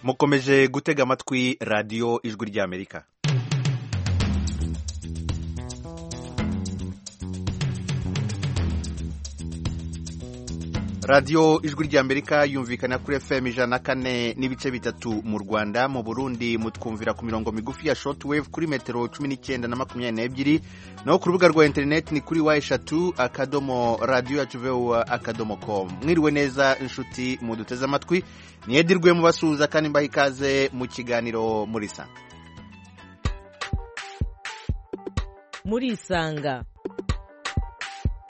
mukomeje gutega amatwi radiyo ijwi ry'amerika radiyo ijwi ry'amerika yumvikana kuri fm ijana na kane n'ibice bitatu mu rwanda mu burundi mutwumvira ku mirongo migufi ya shortwave kuri metero cumi n'icyenda na makumyabiri n'ebyiri naho ku rubuga rwa interineti ni kuri wa eshatu akadomo radiyo yacu vewa akadomo komu mwiriwe neza inshuti muduteze amatwi niyedirwe mubasuhuza kandi mbaha ikaze mu kiganiro muri sa murisanga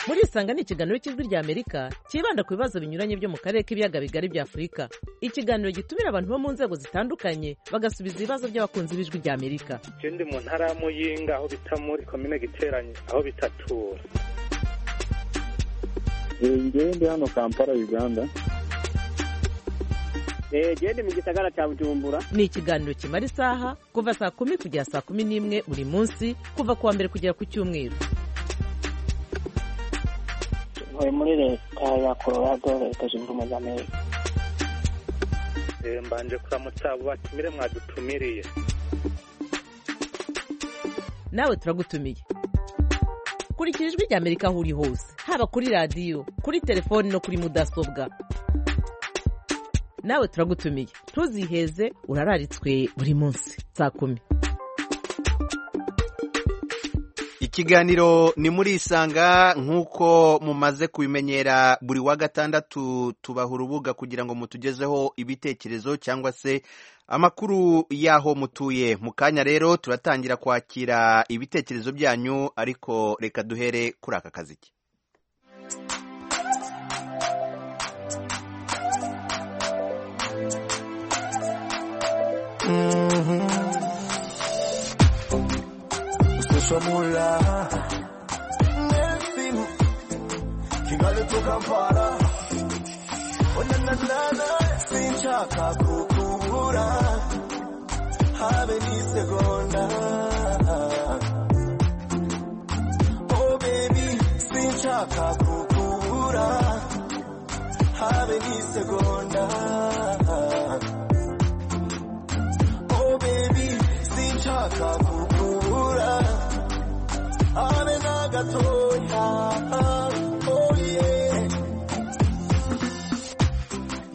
murisanga ni ikiganiro cy'ijwi ry'amerika cyibanda ku bibazo binyuranye byo mu karere k'ibiyaga bigari bya afurika ikiganiro gitumira abantu bo mu nzego zitandukanye bagasubiza ibibazo by'abakunzi b'ijwi ry'amerika icyo ndi mu ntara ya muyinga aho bita muri komine giteranye aho bita tura ngende hano kampala uganda gende mu gisagara cya bujumbura ni ikiganiro kimara isaha kuva saa kumi kugera saa kumi n'imwe buri munsi kuva ku wa mbere kugera ku cyumweru ntuye muri leta ya colorado leta zunze ubumwe za amerika mbanje kuramutsa abo batumire mwadutumiriye nawe turagutumiye kurikira ijwi ry'amerika aho uri hose haba kuri radiyo kuri telefoni no kuri mudasobwa nawe turagutumiye ntuziheze urararitswe buri munsi saa kumi ikiganiro ni muri isanga nk'uko mumaze kubimenyera buri wa gatandatu tubaha urubuga kugira ngo mutugezeho ibitekerezo cyangwa se amakuru y'aho mutuye mu kanya rero turatangira kwakira ibitekerezo byanyu ariko reka duhere kuri aka kazi ke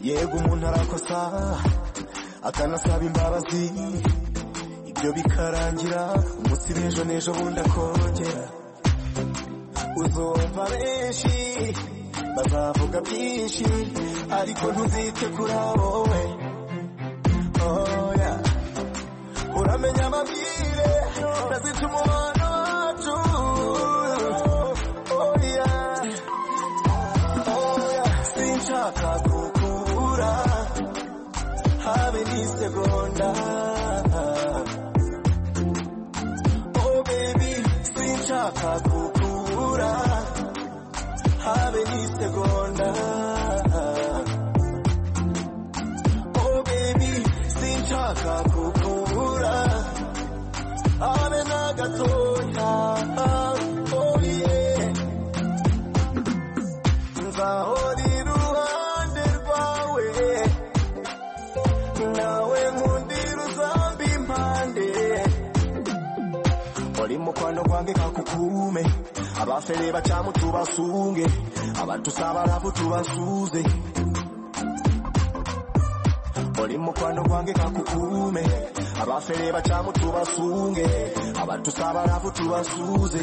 yego umuntu arakosa akanasaba imbabazi ibyo bikarangira umunsi b'ejo n'ejo bundi akongera uzumva benshi bazavuga byinshi ariko ntuzite kuri wowe oya uramenya amabwire ntazita umubano wacu oya oya sinshaka kukubura habe n'isegonda oh baby sinshaka kukubura habe n'isegonda oh baby sinshaka kukubura habe na gatoya oh yeah nzahora iruhande rwawe nawe nkundira uzamba impande wali mukwano gwange kakukume abafere bacamu tubasunge abantu sabalavu tubasuze oli mukwano gwange kakukume abafere bacamu tubasunge abantu sabalavu tubasuze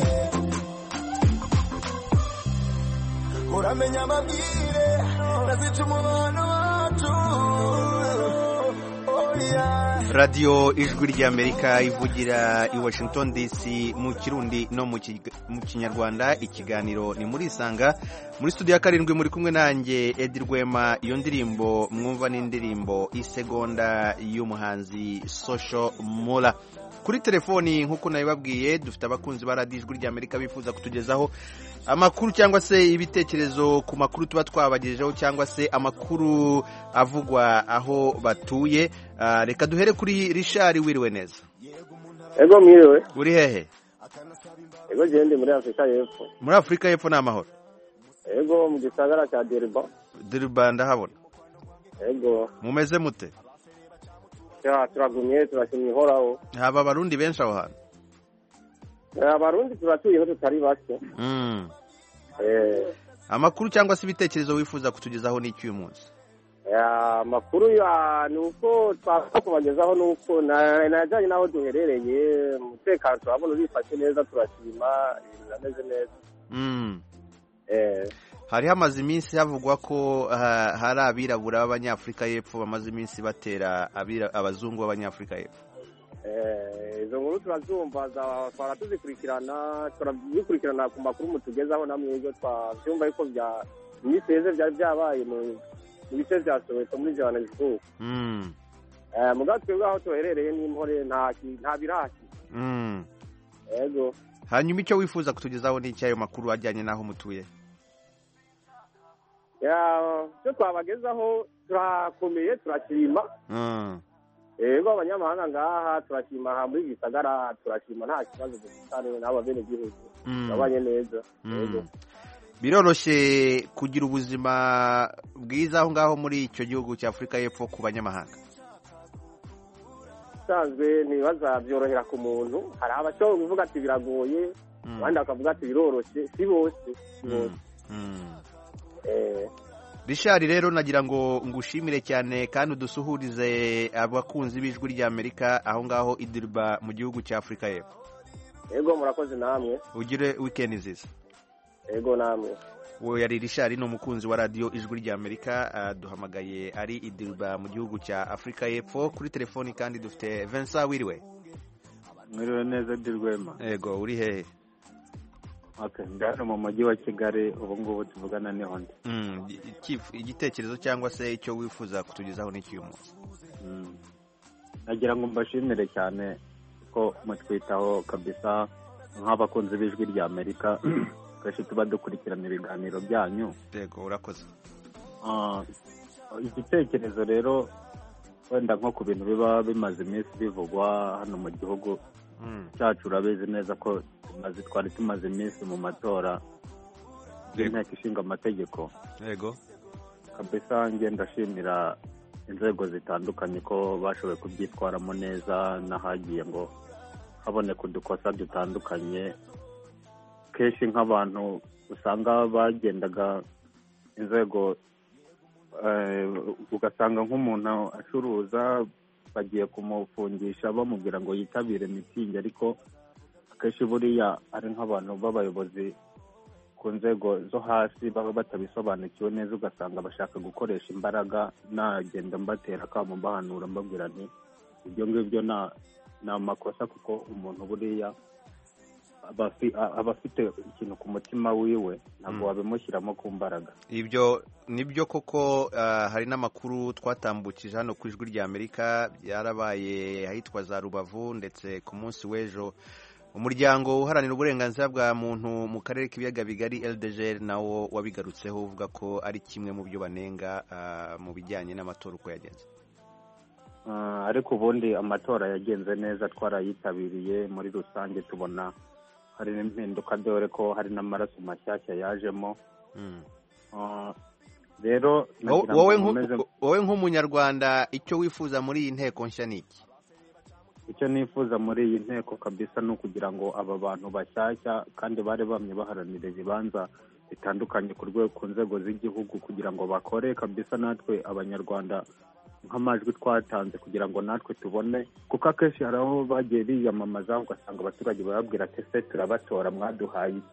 uramenya amabwire nazica umubano wacu oh yeah radiyo ijwi ry'amerika ivugira i washington dc mu kirundi no mu ki- mu kinyarwanda ikiganiro ni muri isanga muri studio ya karindwi muri kumwe nanjye edi rwema iyo ndirimbo mwumva n'indirimbo isegonda y'umuhanzi sosho mura kuri telefoni nk'uko nabibabwiye dufite abakunzi ba radiyo ijwi ry'amerika bifuza kutugezaho amakuru cyangwa se ibitekerezo ku makuru tuba twabagejeho cyangwa se amakuru avugwa aho batuye Ah, reka duhere kuri rishari wiriwe neza ego mwiriwe uri hehe ego gende muri afurika y'epfo muri afurika y'epfo ni amahoro ego mu gisagara cya deriba diriba ndahabona ego mumeze mute Ya, turagumye turashimye ihoraho haba abarundi benshi aho hantu Ya, abarundi turatuyeho tutari bake Mm. Eh, amakuru cyangwa se ibitekerezo wifuza kutugezaho n'iki uyu munsi ya, amakuru ya ni uko twapfa kubagezaho ni uko na- najyanye n'aho duherereye umutekano turabona urifashe neza turashima ibintu birameze neza Mm. Eh, hari hamaze iminsi havugwa ko ah, hari abirabura b'abanyafurika y'epfo bamaze iminsi batera abira- abazungu b'abanyafurika y'epfo eh, izo nkuru turazumva za- twara tuzikurikirana turabikurikirana ku makuru mutugezaho namwe ibyo twabyumva yuko bya iminsi iheze byari byabaye mu mu bice bya soweto muri johannesburg Mm. Eh, mugabo twebwe aho tuherereye n'imhore nta ki- nta biraki Mm. yego hanyuma icyo wifuza kutugezaho n'iki ayo makuru ajyanye n'aho mutuye Ya, icyo twabagezaho turakomeye turashima Mm. yego abanyamahanga ngaha turashima aha muri gisagara turashima nta kibazo dufitane n'ababenegihugu Mm. turabanye neza yego Mm. biroroshye kugira ubuzima bwiza aho ngaho muri icyo gihugu cya afurika y'epfo ku banyamahanga usanzwe ntibibaza byorohera ku muntu hari abashobora kuvuga ati biragoye Mm. abandi bakavuga ati biroroshye si bose si bose Mm. Mm. Eh, rishari rero nagira ngo ngushimire cyane kandi udusuhurize abakunzi b'ijwi ry'amerika aho ngaho idirba mu gihugu cya afurika y'epfo yego murakoze namwe ugire wikendi nziza yego namwe uwo yari rishari ni umukunzi wa radiyo ijwi ry'amerika ah, duhamagaye ari idirba mu gihugu cya afurika y'epfo kuri telefoni kandi dufite vincent wiriwe mwiriwe neza dirwema yego uri hehe okay ndano mu mujyi wa kigali ubu ngubu tuvugana niho ndi Mm, ikifu- igitekerezo cyangwa se icyo wifuza kutugezaho n'iki uyu munsi Mm. nagira ngo mbashimire cyane ko mutwitaho kabisa nk'abakunzi b'ijwi rya amerika kenshi tuba dukurikirana ibiganiro byanyu yego urakoze Ah, igitekerezo rero wenda nko ku bintu biba bimaze iminsi bivugwa hano mu gihugu Mm, cyacu urabizi neza ko tumaze twari tumaze iminsi mu matora y'inteko ishinga amategeko yego kabisa njye ndashimira inzego zitandukanye ko bashoboye kubyitwaramo neza n'ahagiye ngo haboneka udukosa dutandukanye kenshi nk'abantu usanga bagendaga inzego eh, ugasanga nk'umuntu acuruza bagiye kumufungisha bamubwira ngo yitabire mitingi ariko akenshi buriya ari nk'abantu b'abayobozi ku nzego zo hasi baba batabisobanukiwe neza ugasanga bashaka gukoresha imbaraga nagenda mbatera akamo mbahanura mbabwira nti ibyo ngibyo na- ni amakosa kuko umuntu buriya aba afi- a- aba afite ikintu ku mutima wiwe ntabwo Mm. wabimushyiramo ku mbaraga ibyo nibyo koko ah, hari n'amakuru twatambukije hano ku ijwi rya amerika byarabaye ahitwa za rubavu ndetse ku munsi w'ejo umuryango uharanira uburenganzira bwa muntu mu karere k'ibiyaga bigari ldgr nawo wabigarutseho uvuga ko ari kimwe mu byo banenga ah, mu bijyanye n'amatora uko yagenze Ah, ariko ubundi amatora yagenze neza twarayitabiriye muri rusange tubona hari n'impinduka dore ko hari n'amaraso mashyashya yajemo Mm. Ah, Wo- rero nagira ngo wowe nk'u- nkomeze- wowe nk'umunyarwanda icyo wifuza muri iyi nteko nshya ni iki icyo nifuza muri iyi nteko kabisa ni ukugira ngo aba bantu bashyashya kandi bari bamye baharanira ibibanza bitandukanye ku rwe- ku nzego z'igihugu kugira ngo bakore kabisa natwe abanyarwanda nk'amajwi twatanze kugira ngo natwe tubone kuko akenshi hari aho bagiye biyamamaza ugasanga abaturage bababwira ati se turabatora mwaduhaye iki?"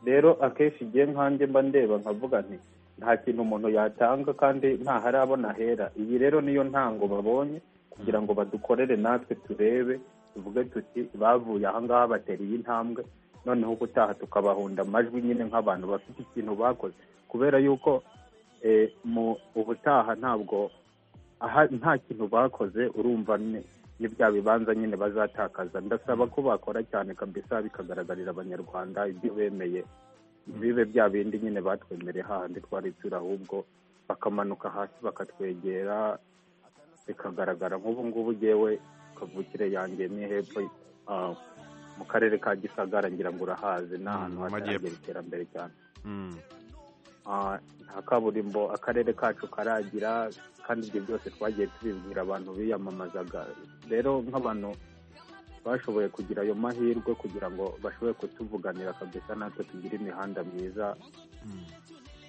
rero akenshi igihe nkanjye mba ndeba nkavuga nti nta kintu umuntu yatanga kandi ntaharabona ahera iyi rero niyo ntango babonye kugira ngo badukorere natwe turebe tuvuge tuti bavuye ahangaha batera iyi ntambwe noneho ubutaha tukabahunda amajwi nyine nk'abantu bafite ikintu bakoze kubera yuko eh, mu ubutaha ntabwo aha nta kintu bakoze urumva ni- ni bya bibanza nyine bazatakaza ndasaba ko bakora cyane kabisa bikagaragarira abanyarwanda ibyo bemeye bibe bya bindi nyine batwemereye hahandi twari turi ahubwo bakamanuka hasi bakatwegera bikagaragara nk'ubu ngubu ngewe kavukire yanjye ni hepfo ah, mu karere ka gisagara ngira ngo urahazi ni ahantu Mm, mu majyepfo. hataragera iterambere cyane Mm. ah, nta kaburimbo akarere kacu karagira kandi ibyo byose twagiye tubibwira abantu biyamamazaga rero nk'abantu bashoboye kugira ayo mahirwe kugira ngo bashobore kutuvuganira kabisa natwe tugire imihanda myiza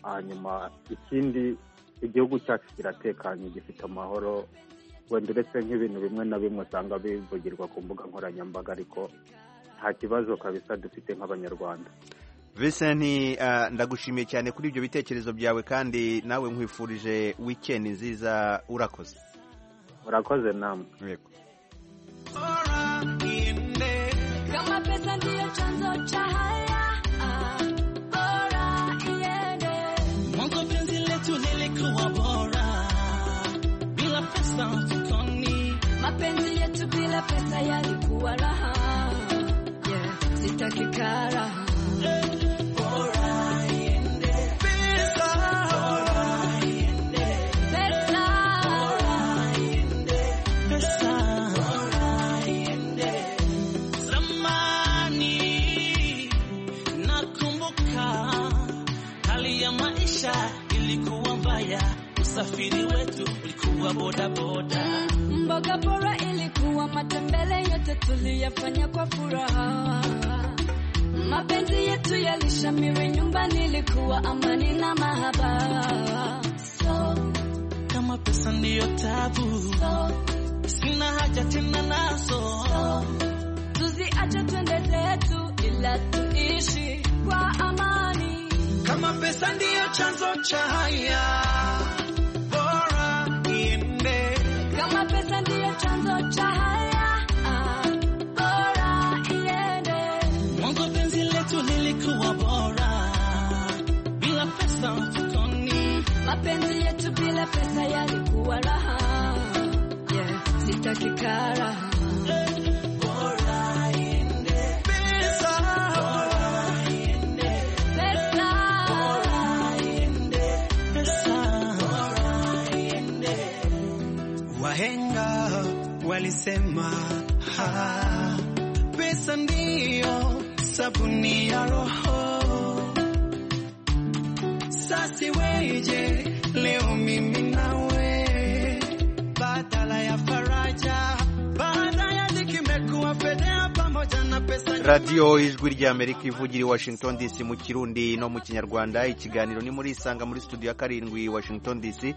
hanyuma ikindi igihugu cyacu kiratekanye gifite amahoro wenda uretse nk'ibintu bimwe na bimwe usanga bivugirwa ku mbuga nkoranyambaga ariko nta kibazo kabisa dufite nk'abanyarwanda Vincent ah, ndagushimiye cyane kuri ibyo bitekerezo byawe kandi nawe nkwifurije weekend nziza urakoze murakoze namwe Yego. Kama pesa ndiyo chanzo cha haya, ah, bora iende. mwanzo penzi letu lilikuwa bora bila pesa mfukoni Mapenzi yetu bila pesa yalikuwa raha. Yeah, sitaki karaha. Pesa. pesa zamani nakumbuka hali ya maisha ilikuwa mbaya usafiri wetu ulikuwa bodaboda Mboga bora ilikuwa matembele, yote tuliyafanya kwa furaha. Mapenzi yetu yalishamiri, nyumbani ilikuwa amani na mahaba. So, kama pesa ndiyo tabu so, sina haja tena nazo tuziache twende zetu, ila tuishi kwa amani. kama pesa ndiyo chanzo cha haya bora iende Kama pesa ndiyo chanzo cha haya, ah, bora iende. mwanzo penzi letu lilikuwa bora bila pesa mfukoni Mapenzi yetu bila pesa yalikuwa raha. Yeah, sitaki karaha. pesa Pesa. pesa Wahenga walisema ha, pesa ndiyo sabuni ya roho. Sasi weje leo mimi nawe, badala ya faraja, baada ya nikimekuwa fedea pamoja na pesa radiyo ijwi ry'amerika ivugira i washington dc mu kirundi no mu kinyarwanda ikiganiro ni muri isanga muri studio ya karindwi washington dc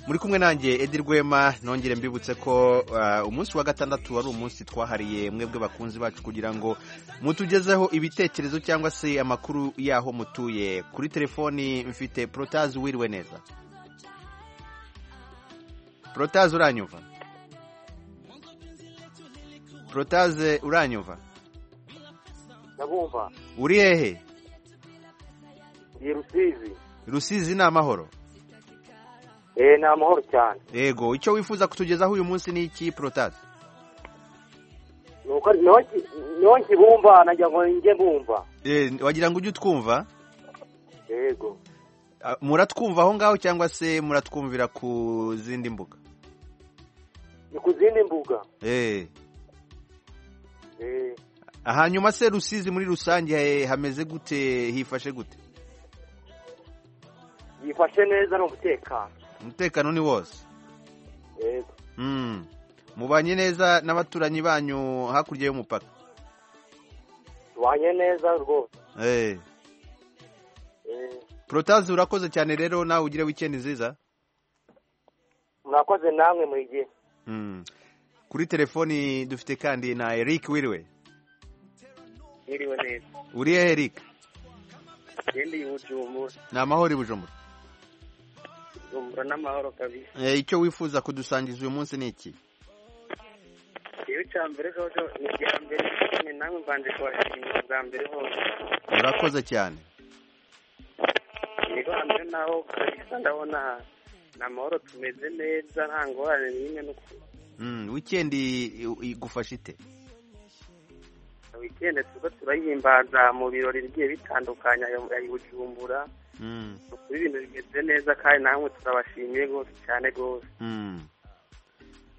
muri kumwe nanjye edi rwema nongere mbibutse ko ah, umunsi wa gatandatu wari umunsi twahariye mwebwe bakunzi bacu kugira ngo mutugezeho ibitekerezo cyangwa se amakuru y'aho mutuye kuri telefoni mfite protazi wiriwe neza protazi uranyumva protaze uranyumva ndabumva uri hehe iyi rusizi rusizi ni amahoro eee ni amahoro cyane yego icyo wifuza kutugezaho uyu munsi ni iki porotase nuko niho nki- niho nkibumva nagira ngo njye mbumva wagira ngo ujye utwumva yego Ah, muratwumva aho ngaho cyangwa se muratwumvira ku zindi mbuga ni ku zindi mbuga Eh. eee hanyuma se rusizi muri rusange eh, hameze gute hifashe gute yifashe neza ni umutekano umutekano ni wose yego Mm. mubanye neza n'abaturanyi banyu hakurya y'umupaka tubanye neza rwose Eh. eee porotase urakoze cyane rero nawe ugire wikendi nziza murakoze namwe mu gihe Mm. kuri telefoni dufite kandi na eric wiriwe mwiriwe neza uri hehe eric genda iyi bujumbura ni amahoro i bujumbura bujumbura n'amahoro kabisa Eh, icyo wifuza kudusangiza uyu munsi ni iki iyo icya mbere jojo ni icya mbere ni namwe mbanje kubashimira bwa mbere hose urakoze cyane niba hamwe naho kabisa ndabona ni amahoro tumeze neza nta ngorane n'imwe n'ukuntu Mm, weekend i- i- igufasha ite wikende tuba turayimbaza mu birori bigiye bitandukanye ayo- ayo bujumbura Mm, ukuri ibintu bimeze neza kandi namwe turabashimiye rwose cyane rwose mm.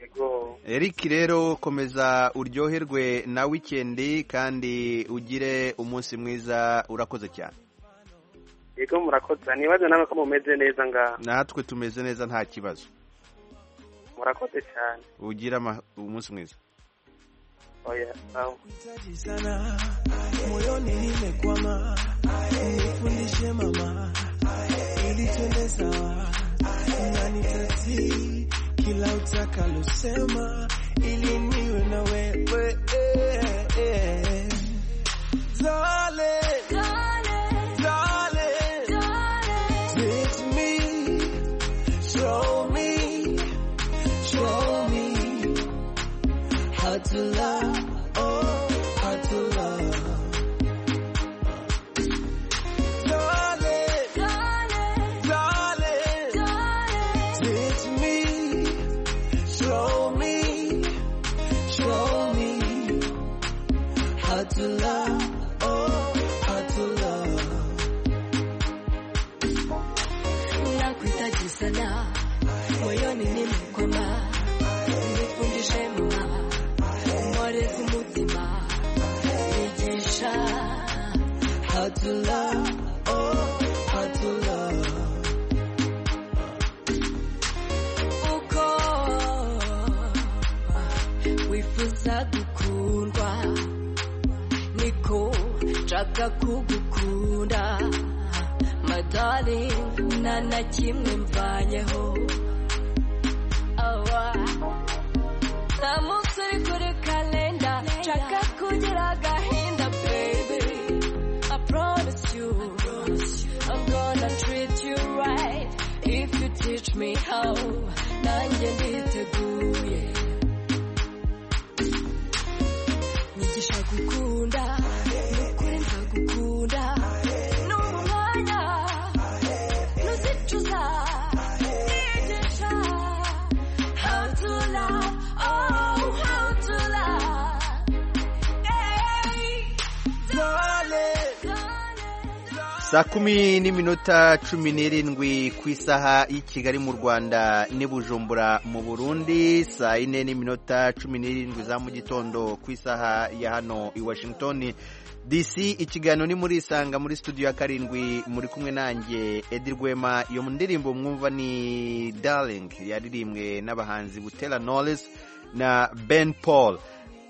yego eric rero komeza uryoherwe na weekend kandi ugire umunsi mwiza urakoze cyane yego murakoze nibaze nawe ko mumeze neza ngaha natwe tumeze neza nta kibazo murakoze cyane ugira ama- umunsi mwiza oya sawa Kuhitaji sana moyoni nimekwama, nifundishe mama ili twende sawa, unanitatii kila utakalosema ili niwe na wewe eh, eh. Darling, darling, teach me, show me, show me how to love, oh, how to love. Darling, darling, teach me, show me, show me how to love, oh, how to love. Nakuhitaji sana moyoni nimekwama, nifundishe mama, mwokozi mzima, nijesha How to love, oh, how to love. uko wifuza gukundwa niko nshaka kugukunda madari nta na kimwe mvanyeho awa nta munsi uri kuri kalenda nshaka kugira agahinda baby I promise you I'm gonna treat you right if you teach me how nanjye nditeguye nyigisha gukunda nukuri ndagukunda numva umwanya nuzicuza nigisha how to love oh how to love hey. saa kumi n'iminota cumi n'irindwi ku isaha y'i kigali mu rwanda n'i bujumbura mu burundi saa yine n'iminota cumi n'irindwi za mu gitondo ku isaha ya hano i washington dc ikiganiro ni muri isanga muri studio ya karindwi muri kumwe nanjye edi rwema iyo mu ndirimbo mwumva ni darling yaririmbwe n'abahanzi butera knowless na ben paul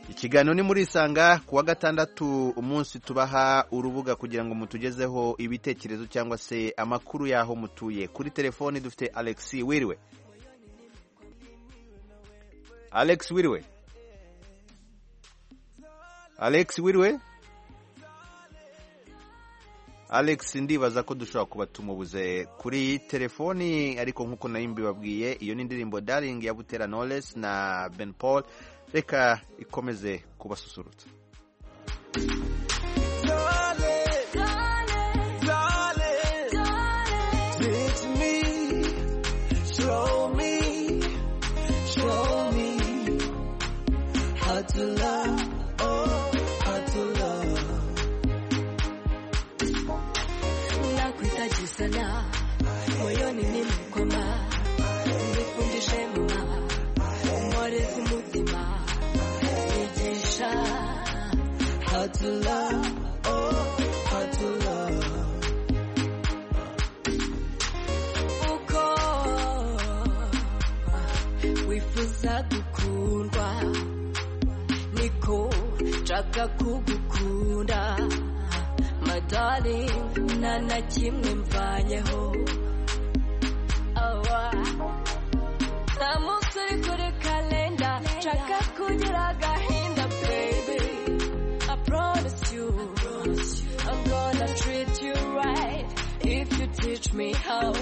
ikiganiro ni muri isanga ku wa gatandatu umunsi tubaha urubuga kugira ngo mutugezeho ibitekerezo cyangwa se amakuru y'aho mutuye kuri telefoni dufite alexi wiriwe alex wiriwe alex wiriwe alex ndibaza ko dushobora kuba tumubuze kuri telefoni ariko nk'uko nayo mbibabwiye iyo ni indirimbo daring ya butera knowless na ben paul reka ikomeze kubasusurutsa Darling, darling, teach me, show me, show me how to love, oh, how to love. nakuhitaji sana moyoni nimekwama nifundishe mama mwokozi mzima nijesha How to love, oh, how to love. uko wifuza gukundwa niko nshaka kugukunda madari nta na kimwe mvanyeho awa nta munsi uri kuri kalenda nshaka kugira agahinda baby I promise you I'm gonna treat you right if you teach me how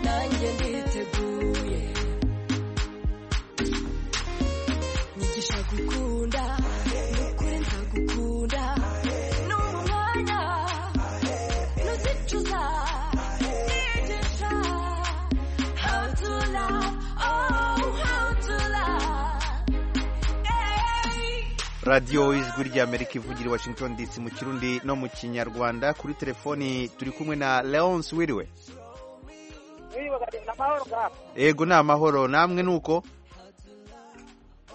nanjye nditeguye nyigisha gukunda nukuri ndagukunda numva umwanya nuzicuza nigisha how to love oh how to love hey. radiyo ijwi ry'amerika ivugira i washington dc mu kirundi no mu kinyarwanda kuri telefoni turi kumwe na leonce wiriwe ni amahoro ngaha yego ni amahoro namwe ni uko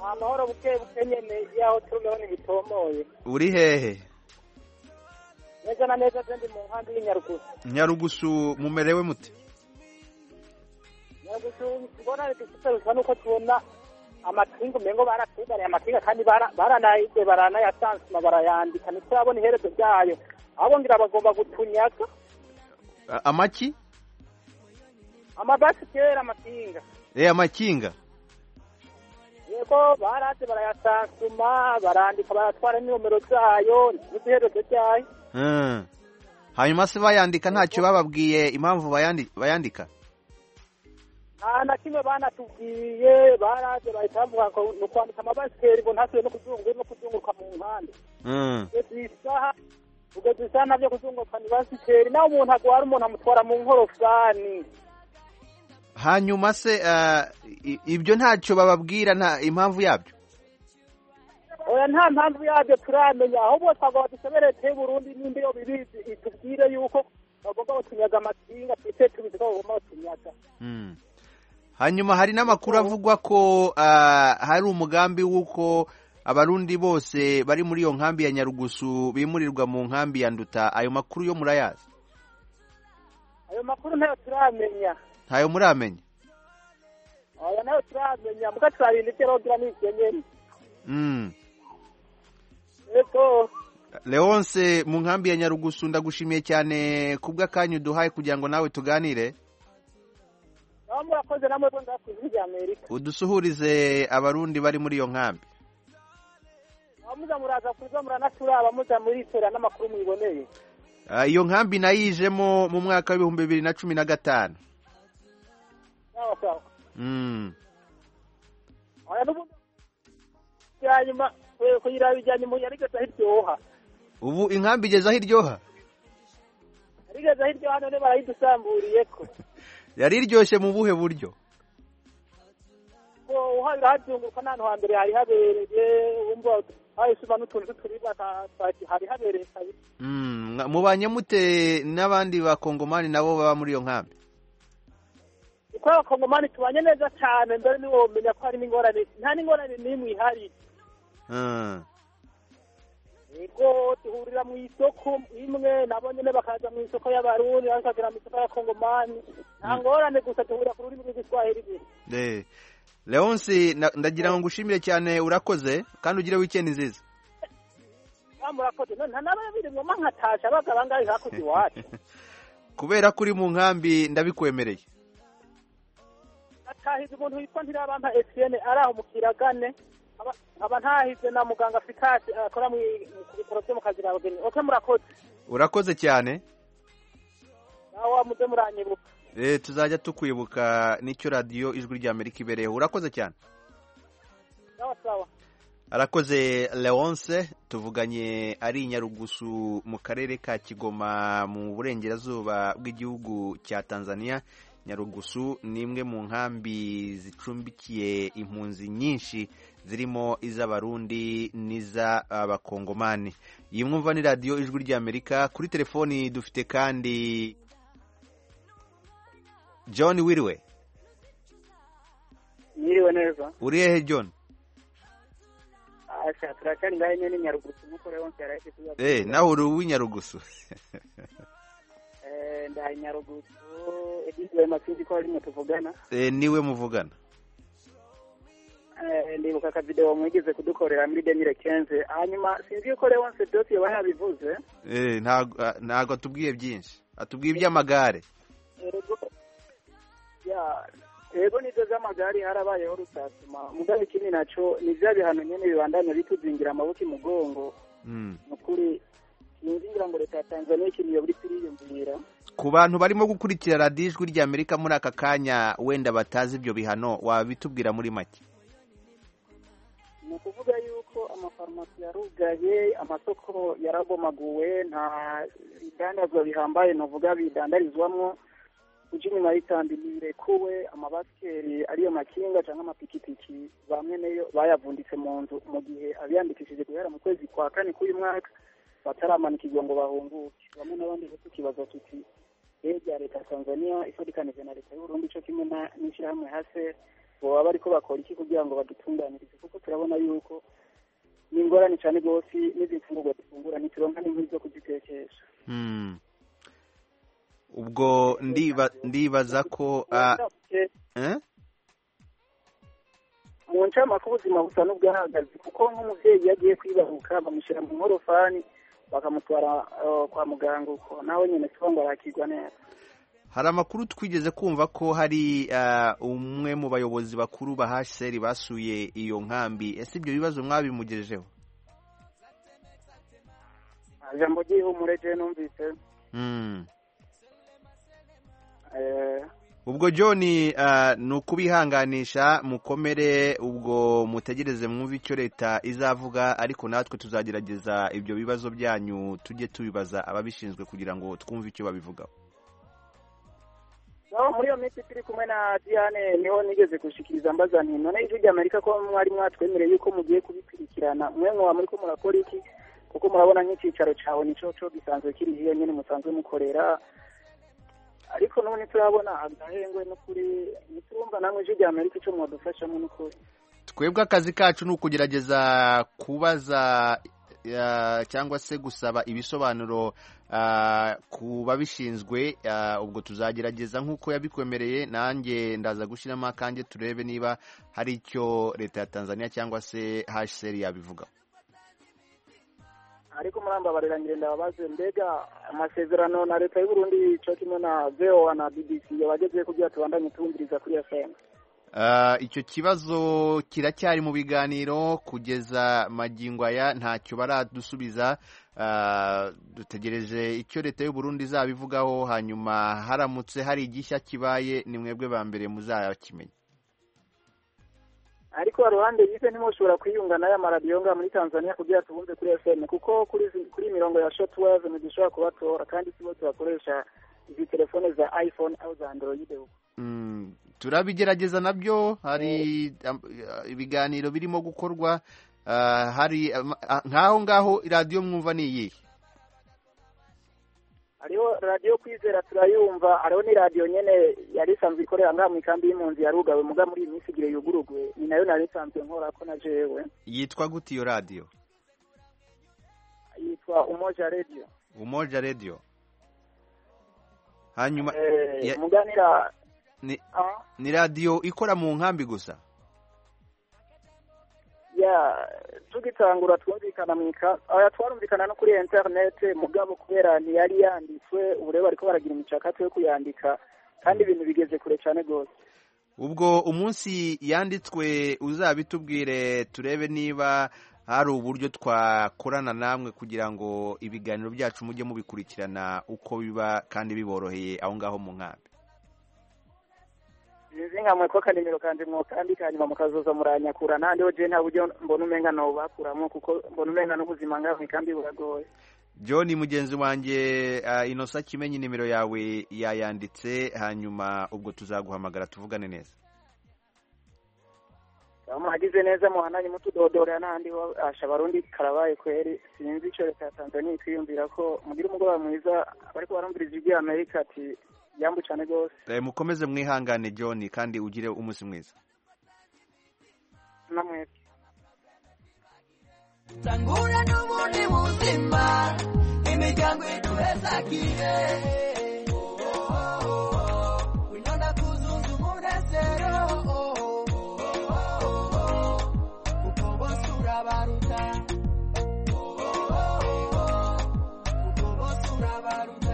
ni amahoro buke buke nyine y'aho turumeho ntibitomoye uri hehe neza na neza kandi mu nkambi y'inyarugusu nyarugusu mumerewe mute nyarugusu mbona dufite bisa nuko tubona amapingu mengo baratuzaniye amapinga kandi bara- baranayize baranayasansuma barayandika ntiturabona iherezo ryayo ahubwo ngira bagomba gutunyaga A- amaki amabasi kera amapinga eh amakinga yego baraze barayasansuma barandika baratwara n'inomero zayo ntizi iherezo ryayo Mm. hanyuma se bayandika ntacyo bababwiye impamvu bayandi- bayandika nta na kimwe banatubwiye baraze bahita bavuga ngo ni ukwandika amabasikeri ngo ntasubiye no kuzunguruka no kuzunguruka mu mpande Mm. kugeza iyi saha kugeza iyi saha nabyo kuzunguruka ni basikeri nawe umuntu agwara umuntu amutwara mu nkorofani hanyuma se ah, i- ibyo ntacyo bababwira nta impamvu yabyo oya nta mpamvu yabyo turamenya ahubwo twagomba dusemereye teye burundi n'indi yo bibizi itubwire yuko bagomba batunyaga amakinga twite tubizi ko bagomba batunyaga Mm. hanyuma hari n'amakuru avugwa ko ah, hari umugambi w'uko abarundi bose bari muri iyo nkambi ya nyarugusu bimurirwa mu nkambi ya nduta ayo makuru yo murayazi ayo makuru ntayo turamenya ntayo muramenya oya nayo turamenya muga turabinda ibyo rogira n'ibyonyene Mm. yego leonse mu nkambi ya nyarugusu ndagushimiye cyane kubw'akanya uduhaye kugira ngo nawe tuganire aho murakoze namwe bonda ku ijwi rya amerika udusuhurize abarundi bari muri iyo nkambi aho muza muraza kuza muranaturaba muza muritorera n'amakuru mubiboneye Ah, iyo nkambi nayijemo mu mwaka w'ibihumbi bibiri na cumi na gatanu sawa sawa Mm. oya n'ubundi byanyuma kuyiraba ibyanyuma yarigeze aho iryoha ubu inkambi igeze aho iryoha yarigeze aho iryoha none barayidusamburiye ko yari iryoshye mu buhe buryo ngo uhahira hazunguruka n'ahantu hambere hari habereye wumva hahishuma n'utuntu tw'uturibwa ka- ka- hari habereye kabisa Mm, mwa- mubanye mute n'abandi bakongomani nabo baba muri iyo nkambi kuko abakongomani tubanye neza cyane mbere niwe wamenya ko hari n'ingorane nta n'ingorane n'imwe ihari Mm. yego duhurira mu isoko imwe nabo nyine bakaza mu isoko y'abarundi bakagera mu isoko y'abakongomani nta ngorane gusa duhurira ku rurimi rw'igiswahili gusa Eh. leonsi na- ndagira ngo ngushimire cyane urakoze kandi ugire weekend nziza Ah, murakoze none nta n'ababiri ngoma nkatasha abaga bangahe hakurya iwacu kubera ko uri mu nkambi ndabikwemereye atahize umuntu witwa ntirabampa etienne ari aho mu kiragane Aba- aba ntahize na muganga fikasi akora mu ku bitaro byo mu kazira abageni oke murakoze urakoze cyane nawe wamuze muranyibuka Eh, tuzajya tukwibuka nicyo radiyo ijwi rya amerika ibereyeho urakoze cyane sawa sawa arakoze leonce tuvuganye ari i nyarugusu mu karere ka kigoma mu burengerazuba bw'igihugu cya tanzania nyarugusu ni imwe mu nkambi zicumbikiye impunzi nyinshi zirimo iz'abarundi n'iz'abakongomani iyi mwumva ni radiyo ijwi ry'amerika kuri telefoni dufite kandi john wiriwe Mwiriwe neza. uri hehe john Asha turacyari ngahe nyene nyarugusu nkuko rero nzara yake tuza. eh nawe uri uw'inyarugusu Eh nda nyarugusu edizwe masinzi ko arimo tuvugana. Eh, niwe muvugana Eh ndibuka ka video mwigeze kudukorera muri 2015 hanyuma sinzi yuko rero nse dosi yaba yabivuze. Eh, ntago ah, ntago atubwiye byinshi atubwiye iby'amagare Ego ya ego nizo z'amagari harabayeho rusasuma mugabe ikindi naco ni vya bihano nyene bibandanya bituzingira amabuki mugongo Mm. nukuri sinzi ngira ngo leta ya Tanzania ikiniye buri piriyumvira ku bantu barimo gukurikira radiyo ijwi ry'amerika muri aka kanya wenda batazi ibyo bihano wabitubwira muri make ni ukuvuga yuko amafarumasi yarugaye amasoko yarabomaguwe nta bidandazwa bihambaye navuga bidandarizwamo uje inyuma y'itambi ntibirekuwe amabasikeri ariyo makinga cyangwa amapikipiki bamwe nayo bayavunditse mu nzu mu gihe abiyandikishije guhera mu kwezi kwa kane k'uyu mwaka bataramanukirwa ngo bahunguke bamwe n'abandi bafite ikibazo tuti rero rya leta ya tanzania ifatikanije na leta y'uburundi cyo kimwe na- n'ishyirahamwe hase baba bariko bakora iki kugira ngo badutunganirize kuko turabona yuko ni ingorane cyane rwose n'izindi mfungurwa dufungura ntituronka n'inkwi zo kuzitekesha Hmm. ubwo ndiba ndibaza ko ah, eh? mu ncamake ubuzima busa n'ubwahagaze kuko nk'umubyeyi iyo agiye kwibaruka bamushyira mu nkorofani bakamutwara eh, kwa muganga uko nawe nyine tuba ngo arakirwa neza hari amakuru twigeze kumva ko hari ah, umwe mu bayobozi bakuru ba HCR basuye iyo nkambi ese ibyo bibazo mwabimugejejeho Ah, jambo ry'ihumure je numvise Hmm. eh, ubwo john ah, ni ukubihanganisha mukomere ubwo mutegereze mwumve icyo leta izavuga ariko natwe tuzagerageza ibyo bibazo byanyu tujye tubibaza ababishinzwe kugira ngo twumve icyo babivugaho naho muri iyo minsi turi kumwe na diane niho nigeze gushikiriza mbaza nti none ijwi ry'amerika ko mwari mwatwemereye yuko mugiye kubikurikirana mwe mwa muri ko murakora iki kuko murabona nk'icyicaro cyawe nico co gisanzwe kiri hiyo nyine musanzwe mukorera ariko n'ubu ntiturabona agahengwe n'ukuri ntiturumva namwe ijwi ry'amerika ico mwadufashamo n'ukuri twebwe akazi kacu ni ukugerageza kubaza eh, cyangwa se gusaba ibisobanuro ah, ku babishinzwe ah, ubwo tuzagerageza nk'uko yabikwemereye nanjye ndaza gushyiramo akanjye turebe niba hari icyo leta ya tanzania cyangwa se hcr yabivuga ariko murambabarira ngire ndababaze mbega amasezerano na leta y'uburundi co kimwe na voa na bbc yabageze kugira tubandanye tuwumviriza kuri fm Ah, icyo kibazo kiracyari mu biganiro kugeza magingo aya ntacyo baradusubiza Ah, dutegereje icyo leta y'u Burundi izabivugaho hanyuma haramutse hari igishya kibaye ni mwebwe ba mbere muzakimenya ariko ruhande yize ntimushobora kwiyunga n'aya maradiyo ngaha muri tanzania kugira tubumve kuri fm kuko kuri izi- kuri iyi mirongo ya shotwave ntidushobora kubatora kandi sibo tubakoresha izi telefone za iphone aho za android uko Mm, turabigerageza nabyo hari am- ah, ibiganiro birimo gukorwa Ah, hari ama- ah, nk'aho ngaho iradiyo mwumva ni iyihe hariho radiyo kwizera turayumva hariho n'iradiyo nyene yari isanzwe ikorera ngaha mu ikambi y'impunzi yarugawe muga muri iyi minsi igihe yuguruguwe ni nayo nari isanzwe nkorako na jewe yitwa gute iyo radiyo yitwa umoja radio umoja radiyo hanyuma ya- muganira ni, Ah. ni radiyo ikora mu nkambi gusa ya tugitangura twumvikana mu ika aya twarumvikana no kuri internet mugabo kubera ntiyari yanditswe ubu rero bariko baragira imicakato yo kuyandika kandi ibintu bigeze kure cyane rwose ubwo umunsi yanditswe uzabitubwire turebe niba hari uburyo twakorana namwe kugira ngo ibiganiro byacu mujye mubikurikirana uko biba kandi biboroheye aho ngaho mu nkambi nzinkamwe ko akanimero kanje mwokandika hanyuma mukazoza muranyakura nandiho je nta buryo mbona umenga nobakuramo kuko mbona umenga n'ubuzima ngaho ikambi buragoye john mugenzi wanjye ah, inosa kimenyi nimero yawe yayanditse hanyuma ubwo tuzaguhamagara tuvugane neza muhagize neza muhananye mutudodorera n'ahandi ho- asha abarundi karabaye kweri sinzi ico leta ya tanzania ikwiyumvira ko mugira umugoroba mwiza bariko barumvira ijwi ry'amerika ati yambu cane rwose Eh, mukomeze mwihangane john kandi ugire umunsi mwiza namwe tangura n'ubundi buzima imiryango iduhezagire Oh, oh, oh, oh. winona kuzunza umunezero Oh, oh, oh, oh. kuko bose urabaruta Oh, oh, oh, oh. kuko bose urabaruta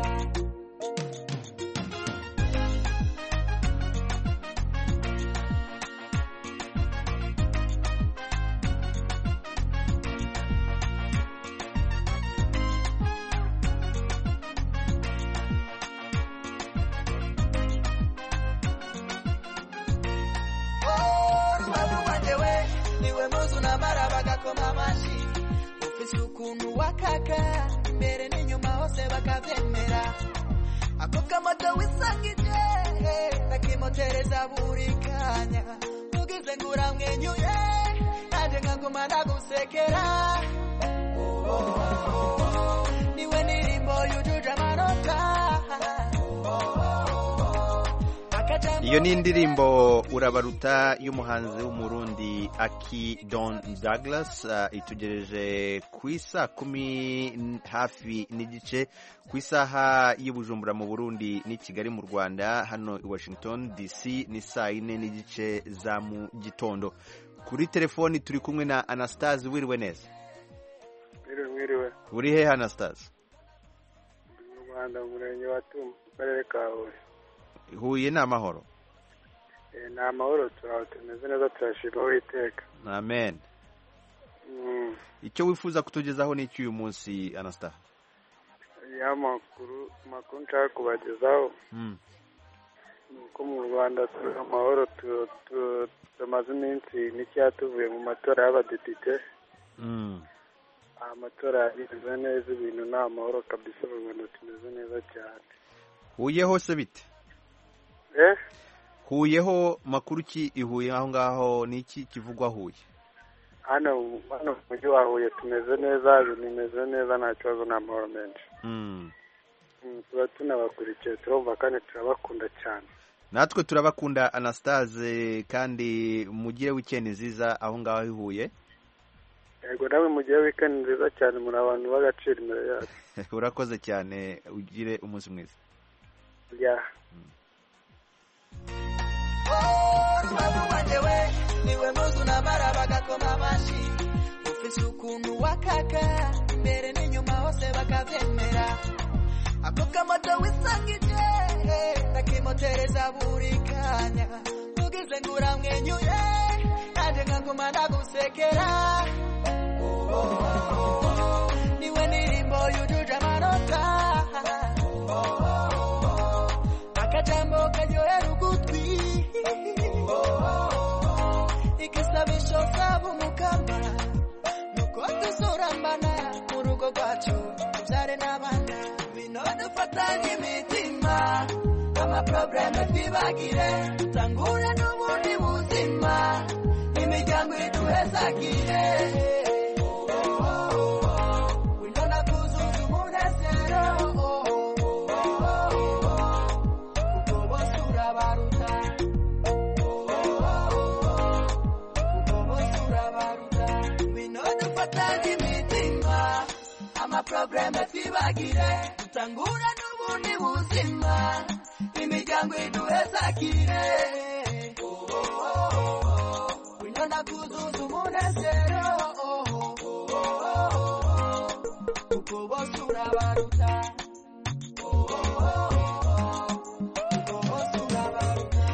Rubantu rwanje we niwe muzu namara bagakoma amashi ufise ukuntu wakaka imbere n'inyuma hose bakavyemera ako kamoto wisangije nakimotereza buri kanya ugize ngo uramwenyuye nanje nkaguma nagusekera Oh, oh, oh, oh. niwe ndirimbo yujuje amanota Oh, oh, oh, oh. Aka iyo ni indirimbo urabaruta y'umuhanzi w'umurundi aki don Douglas itugereje ku isa kumi hafi n'igice ku isaha y'ubujumbura mu burundi n'i kigali mu rwanda hano i washington dc ni saa yine n'igice za mu gitondo kuri telefoni turi kumwe na anastase wiriwe neza uri hehe anastase mu rwanda mu murenge wa tuma mu karere ka huye huye ni amahoro ni amahoro turaho tumeze neza turashima uwiteka amen icyo wifuza kutugezaho ni iki uyu munsi anasita ya makuru makuru nshaka kubagezaho ni uko mu rwanda turi amahoro tumaze iminsi mikeya tuvuye mu matora y'abadepite amatora yagenze neza ibintu ni amahoro kabisa mu rwanda tumeze neza cyane huye hose bite huyeho makuru ki ihuye aho ngaho ni iki kivugwa huye hano hano mu mujyi wa huye tumeze neza bimeze neza nta kibazo nta mahoro menshi tuba tunabakurikiye turumva kandi turabakunda cyane natwe turabakunda anastase kandi mugire wikendi nziza aho ngaho ihuye yego nawe mugire wikendi nziza cyane muri abantu b'agaciro imbere yacu urakoze cyane ugire umunsi mwiza babu wanjye we niwe muzi unamara bagakoma amashyi ufise ukuntu wakaka imbere n'inyuma hose bakabyemera ako kamoto wisangije nakimotereza buri kanya ugize ngo uramwenyuye nanjye nkaguma ndagusekera Oh, oh, oh, oh. niwe ndirimbo yujuje amanota Oh, oh, oh, oh. akajambo karyohera ugutwi igisabisho zabo umukambara nuko tuzurambana mu rugo rwacu tubyare n'abana bino dufatanye imitima amaprobleme twibagire tangura n'ubundi buzima imiryango iduhezagire wino nakuzuza umunezero kuko bose urabaruta binodufataga imitima amaprobleme twibagire dutangura n'ubundi buzima imiryango iduhezagire winyona kuzuza umunezero kuko bose urabaruta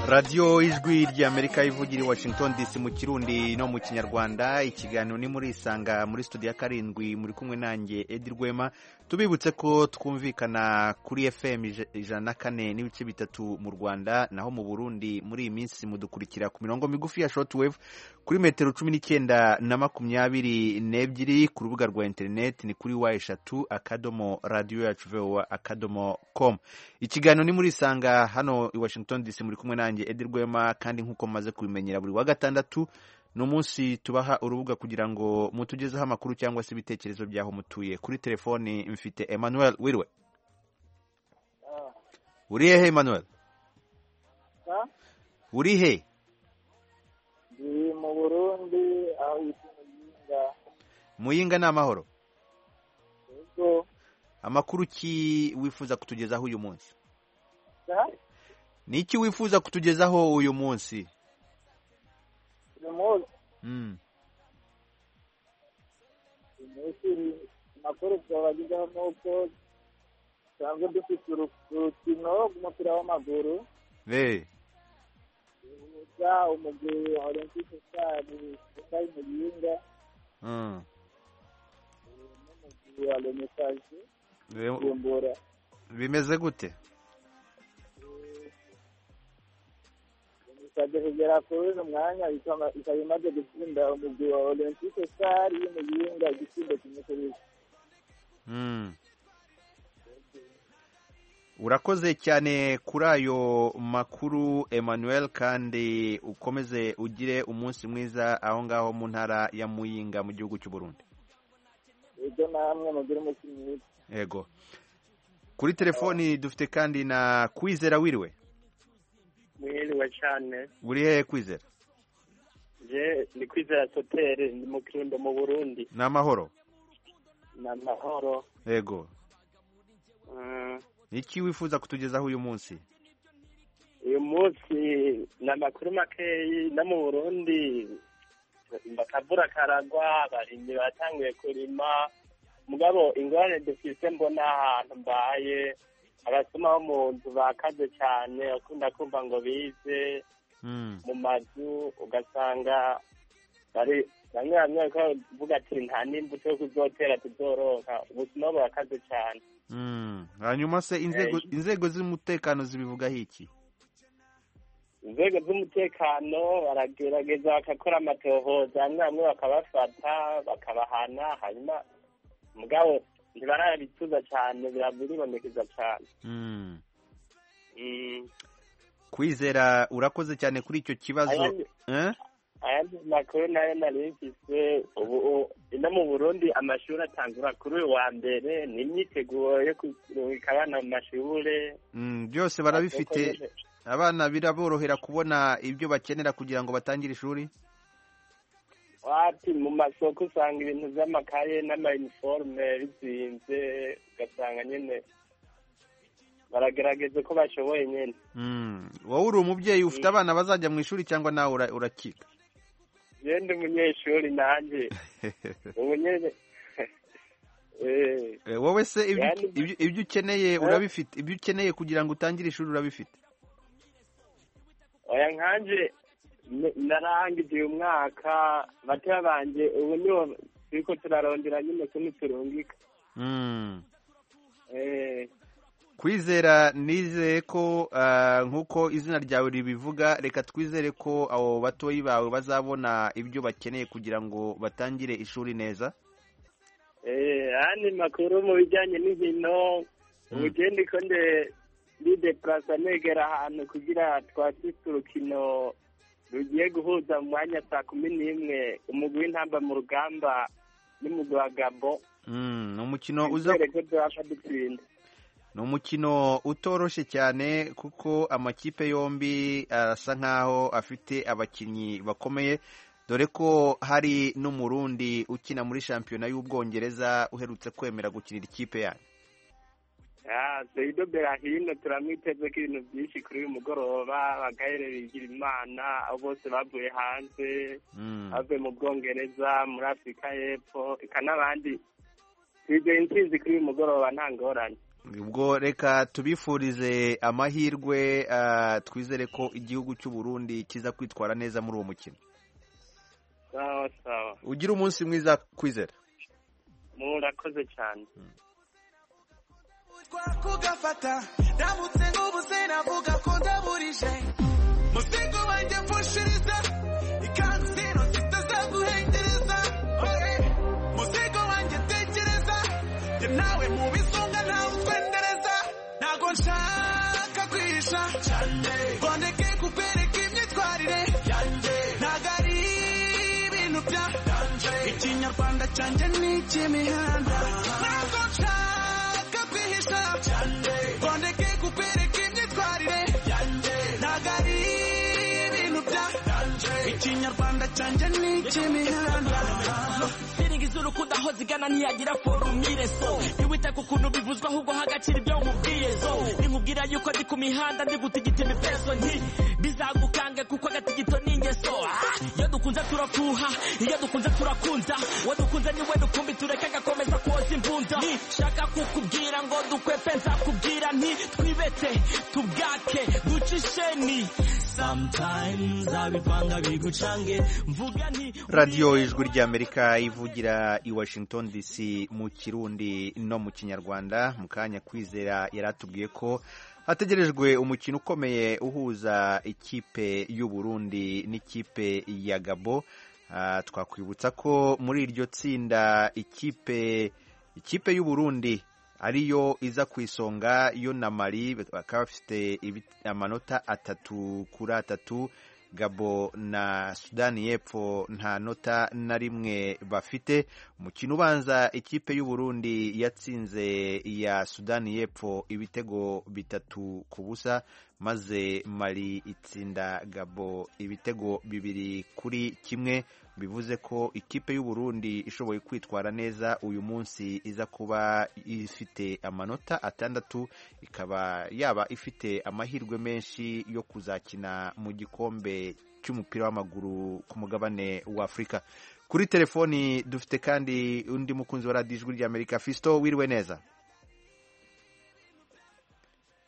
radiyo ijwi ry'amerika ivugira i washington dc mu kirundi no mu kinyarwanda ikiganiro ni muri isanga muri studio ya karindwi muri kumwe nanjye edi rwema tubibutse ko twumvikana kuri fm ijana na kane n'ibice bitatu mu rwanda naho mu burundi muri iyi minsi mudukurikira ku mirongo migufi ya shotwave kuri metero cumi n'icyenda na makumyabiri n'ebyiri ku rubuga rwa interineti ni kuri wa eshatu akadomo radiyo yacu vowa akadomo komu ikiganiro ni muri isanga hano i washington dc muri kumwe nanjye edi rwema kandi nk'uko maze kubimenyera buri wa gatandatu ni umunsi tubaha urubuga kugira ngo mutugezeho amakuru cyangwa se ibitekerezo by'aho mutuye kuri telefoni mfite emmanuel wiriwe uri hehe emmanuel uri he ndi mu burundi aho yitwa muyinga muyinga ni amahoro ubwo amakuru ki wifuza kutugezaho uyu munsi aha, ni iki wifuza kutugezaho uyu munsi uyu munsi Mm. uyu munsi amakuru twabagezaho ni uko dusanzwe dufite uru- urukino rw'umupira w'amaguru Eh, ruhuza umugwi wa olympique stade utari muyinga mm. n'umugwi wa renesanse Eh, kumbura bimeze gute bisabye kugera kuri uyu mwanya ikaba ikaba imaze gutsinda umugwi wa olympique stade y'umuyinga igitsinda kimwe kuri kimwe Mm. urakoze cyane kuri ayo makuru emmanuel kandi ukomeze ugire umunsi mwiza aho ngaho mu ntara ya muyinga mu gihugu cy'u burundi ibyo namwe mugire umukinnyi witwa yego kuri telefoni dufite kandi na kwizera wiriwe mwiriwe cyane uri hehe kwizera je ni kwizera sotere ni mu kirundo mu burundi ni amahoro ni amahoro yego Mm, iki wifuza kutugezaho uyu munsi uyu munsi ni amakuru makeyi no mu burundi akavura karagwa abarimyi batanguye kurima mugabo ingorane dufise mbona ahantu mbaye abasoma bo mu nzu bakaze cyane bakunda kumva ngo bize mu mazu ugasanga bari bamwe bamwe bariko baravuga ati nta n'imbuto yo kuzotera tuzoroka ubuzima burakaze cyane Mm. hanyuma se inzego Eh. inzego z'umutekano zibivugaho iki inzego z'umutekano baragerageza bagakora amatohoza bamwe bamwe bakabafata bakabahana hanyuma mugabo ntibarabituza cyane biribonekeza cyane Mm. Mm. kwizera urakoze cyane kuri icyo kibazo Ayandi- Eh? ayandi makuru nayo nari mfise ubu no mu burundi amashuri atangura kuri uyu wa mbere ni imyiteguro yo kuruhika abana mu mashure Mm, byose barabifite abana biraborohera kubona ibyo bakenera kugira ngo batangire ishuri wati mu masoko usanga ibintu vy'amakaye n'amayiniforume bizinze ugasanga nyene baragerageza ko bashoboye nyene Mm. wowe uri umubyeyi ufite abana bazajya mu ishuri cyangwa nawe ura- urakiga je ndi umunyeshuri nanje umunye Eh, Eh, wowe se ibyo- Yani- ibyo- ibyo ukeneye urabifite ibyo ukeneye kugira ngo utangire ishuri urabifite oya nkanje n- narangije uyu mwaka bateya banje ubu niho turiko turarondera nyene ko niturungika Mm. Eh, kwizera nizeye ko ah, nk'uko izina ryawe ribivuga reka twizere ko abo batoyi bawe bazabona ibyo bakeneye kugira ngo batangire ishuri neza Eh, yani makuru mu bijyanye n'inkino ubu je ndiko nde ndideplasa negera ahantu kugira twasise urukino rugiye guhuza mu mwanya saa kumi n'imwe umugwi w'intamba mu rugamba n'umugwi wa gabo Mm, ni umukino uza twizere ko tubasha dutsinda ni umukino utoroshye cyane kuko amakipe yombi arasa nk'aho afite abakinnyi bakomeye dore ko hari n'umurundi ukina muri shampiyona y'ubwongereza uherutse kwemera gukinira ikipe yanyu Ah, Seido Berahino turamwiteze ko ibintu byinshi kuri uyu mugoroba bagaherera igira imana abo bose bavuye hanze Mm. bavuye mu bwongereza muri afurika y'epfo eka n'abandi twizeye intsinzi kuri uyu mugoroba nta ngorane ubwo reka tubifurize amahirwe ah, twizere ko igihugu cy'u Burundi kiza kwitwara neza muri uwo mukino sawa sawa ugira umunsi mwiza kwizera murakoze cyane kugafata ndamutse nk'ubuze navuga ko ndaburije muzingo wanjye mfushiriza ikanzu zino zitazaguhengereza oye muzingo wanjye tekereza njye nawe mu bisunga ntawe utwendereza ntago nshaka kwihisha boneke kubereka imyitwarire ntago ari ibintu bya ikinyarwanda cyanjye ni icy'imihanda ntago nshaka kwihisha boneke kubereka imyitwarire ntago ari ibintu bya ikinyarwanda cyanjye ni icy'imihanda ndiringi z'urukundo aho zigana ntiyagira forumire so ntiwite ku kuntu bivuzwe ahubwo hagaciro ibyo umubwiye zo ninkubwira yuko ndi ku mihanda ndi gutigita imipeso nti bizagukange kuko agatigito ni ingeso Ah, iyo dukunze turafuha iyo dukunze turakunza uwo dukunze niwe dukumbi tureke agakomeza koza imbunda shaka kukubwira ngo dukwepe nzakubwira nti twibete tubwake duce isheni sometimes abivanga bigucange mvuga nti radiyo ijwi ry'amerika ivugira i washington dc mu kirundi no mu kinyarwanda mu kanya kwizera yari atubwiye ko hategerejwe umukino ukomeye uhuza ikipe y'u Burundi n'ikipe ya gabo Ah, twakwibutsa ko muri iryo tsinda ikipe ikipe y'u Burundi ariyo iza ku isonga yo na mari bakaba bafite ibi- amanota atatu kuri atatu gabo na sudani y'epfo nta nota na rimwe bafite umukino ubanza ikipe y'u Burundi yatsinze iya sudani y'epfo ibitego bitatu ku busa maze mari itsinda gabo ibitego bibiri kuri kimwe bivuze ko ikipe y'uburundi ishoboye kwitwara neza uyu munsi iza kuba ifite amanota atandatu ikaba yaba ifite amahirwe menshi yo kuzakina mu gikombe cy'umupira w'amaguru ku mugabane wa afurika kuri telefoni dufite kandi undi mukunzi wa radiyo ijwi ry'amerika fisito wiriwe neza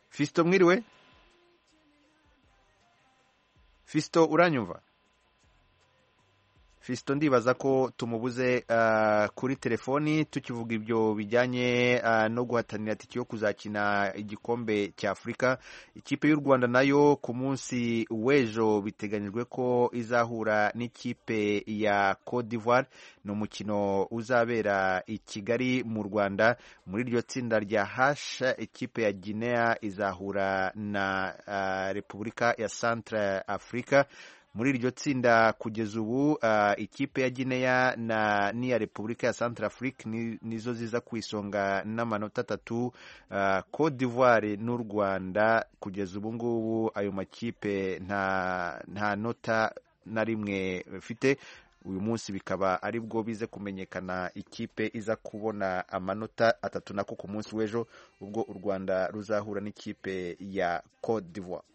fisito mwiriwe fisito uranyumva fisito ndibaza ko tumubuze ah, kuri telefoni tukivuga ibyo bijyanye ah, no guhatanira tiki yo kuzakina igikombe cya afurika ikipe y'u rwanda nayo ku munsi w'ejo biteganyijwe ko izahura n'ikipe ya Cote d'Ivoire ni umukino uzabera i kigali mu rwanda muri iryo tsinda rya hasha ikipe ya guinea izahura na ah, repubulika ya centre africa muri iryo tsinda kugeza ubu ah, ikipe ya Guinea na n'iya Repubulika ya Centre Afrique ni- nizo ziza ku isonga n'amanota atatu ah, Cote d'Ivoire n'u Rwanda kugeza ubu ngubu ayo makipe nta nta nota na rimwe bafite uyu munsi bikaba ari bwo bize kumenyekana ikipe iza kubona amanota atatu nako ku munsi w'ejo ubwo u Rwanda ruzahura n'ikipe ya Cote d'Ivoire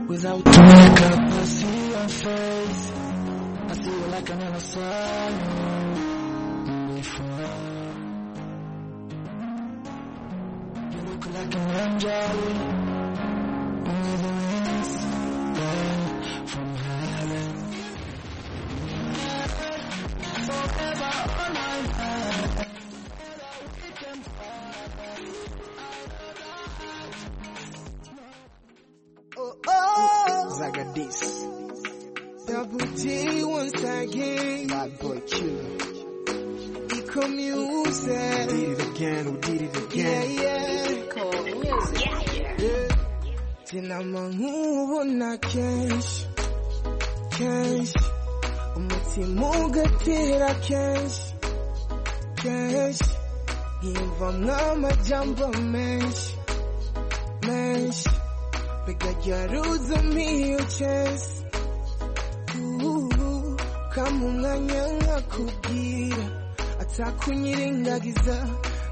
Without makeup, I see your face. I see you like I never saw you before. You look like an angel. With the wings down from heaven. Forever on my mind. Oh, oh. Zagadis. Double G once again. Bad boy killer. Eco music. We did it again, we did it again. Yeah, yeah. Eco music. Yeah, yeah. Tinama nkubona kenshi kenshi umutima ugatera kenshi kenshi nkivamwo amajambo menshi menshi bigajaruza miyo chesi Ooh, kama umwanya nkakubwira atakunyirengagiza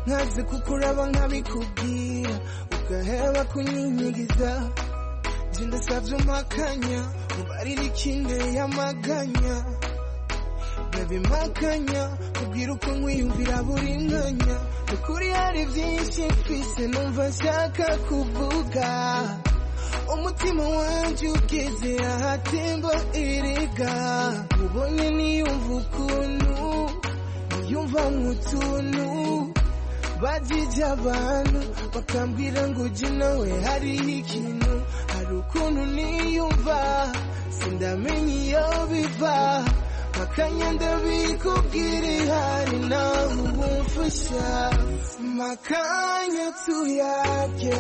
nkaze kukuraba nkabikubwira ugaheba kunyinyigiza nje ndasabye umpakanya mubarire ikinteye amaganya ndabimakanya ubwira uko nkwiyumvira buri mwanya Ni ukuri hari byinshi mfise numva nshaka kuvuga umutima wanjye ugeze ahatemba erega ubone niyumva ukuntu niyumva mu tuntu bajije abantu bakambwira ngo ujye nawe hariho ikintu hari ukuntu niyumva sindamenya iyo biva makanya ndabikubwira ihari nawe ubumfasha makanya tuyage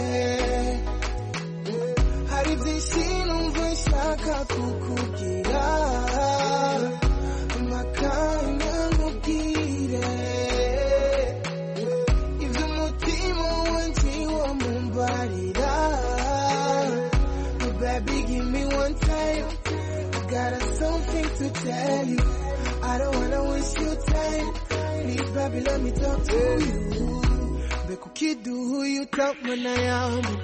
hari byinshi numva nshaka kukubwira amakanya nkubwire ibyo umutima wanjye wo mumbarira baby give me one time I got something to tell you I don't wanna waste your time please baby let me talk to you mbega ukiduha uyu utabona yambu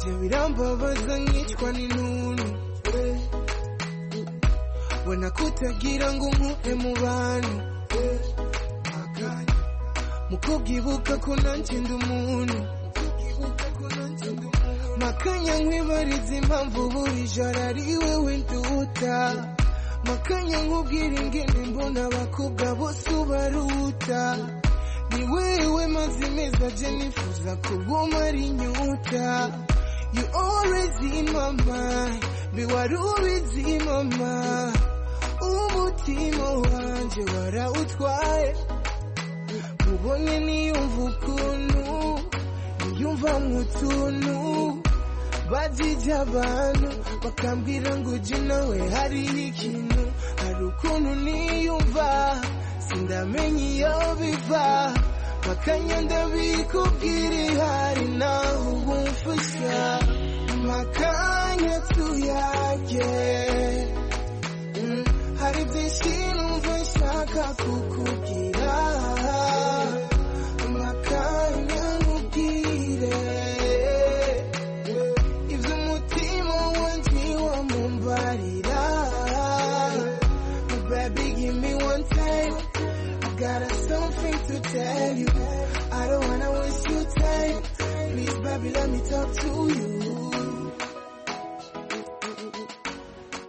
Jye birambabaza nkicwa n'intuntu Bona kutagira ngo umpuhe mu bantu Mu kubwibuka ko nanjye ndi umuntu Makanya nkwibariza impamvu buri joro ari wowe nduta Makanya nkubwira ingene mbona abakobwa bose ubaruta ni wewe mazi meza je nifuza kuguma ari nyuta you always in my mind biwari ubizi mama ubu umutima wanjye warawutwaye mubone niyumva ukuntu niyumva mu tuntu bajya abantu bakambwira ngo ujye nawe hariho ikintu hari ukuntu niyumva sindamenya iyo biva bakanyenda bikubwira ihari naho ubumfasha makanya tuyage Mm, hari byinshi numva nshaka kukubwira makanya nkubwire ibyo umutima wanjye wamumbarira baby give me one time I got something to tell you I don't wanna waste your time please baby let me talk to you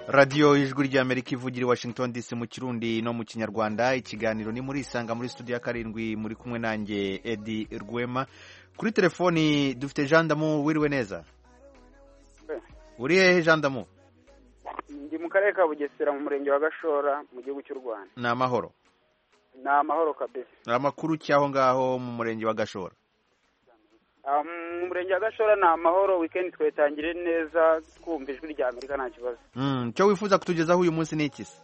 radiyo ijwi ry'amerika ivugira i washington dc mu kirundi no mu kinyarwanda ikiganiro ni muri isanga muri studio ya karindwi muri kumwe nanjye edi rwema kuri telefoni dufite jean damu wiriwe neza uri hehe jean damu ndi mu karere ka bugesera mu murenge wa gashora mu gihugu cy'u rwanda ni amahoro ni amahoro kabisa amakuru cy'aho ngaho mu murenge wa gashora Ah, mu murenge wa gashora ni amahoro wikendi twayitangiriye neza twumva ijwi rya amerika nta kibazo Mm, icyo wifuza kutugezaho uyu munsi ni iki se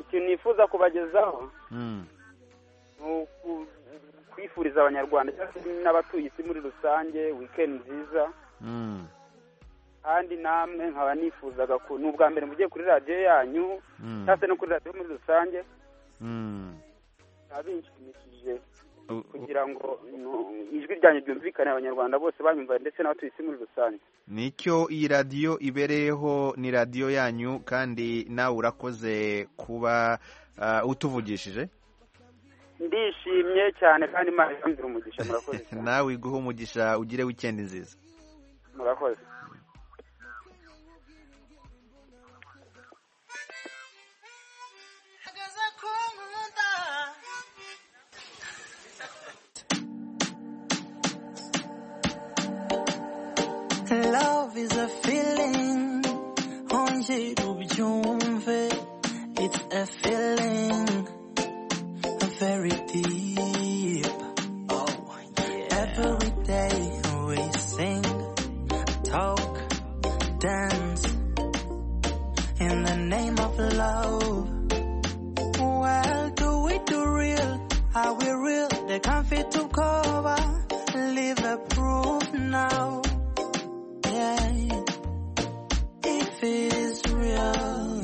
ikintu nifuza kubagezaho Mm, ni uku- kwifuriza abanyarwanda cyangwa se n'abatuye isi muri rusange wikendi nziza mm, kandi namwe nkaba nifuzaga ku ni ubwa mbere mugiye kuri radiyo yanyu mm, cyangwa se no kuri radiyo muri rusange mm. bikaba binshimishije U- u- kugira ngo nu- ijwi ryanyu ryumvikane abanyarwanda bose banyumva ndetse n'abatuye isi muri rusange nicyo iyi radiyo ibereyeho ni radiyo yanyu kandi nawe urakoze kuba ah, utuvugishije ndishimye cyane kandi imana irambwira umugisha murakoze nawe iguhe umugisha ugire wikendi nziza murakoze Love is a feeling, onje ubyumve. It's a feeling, very deep. Oh, yeah. Every day we sing, talk, dance. In the name of love. Well, do we do real? Are we real? The comfy to cover. Leave a proof now. Yeah. If it is real,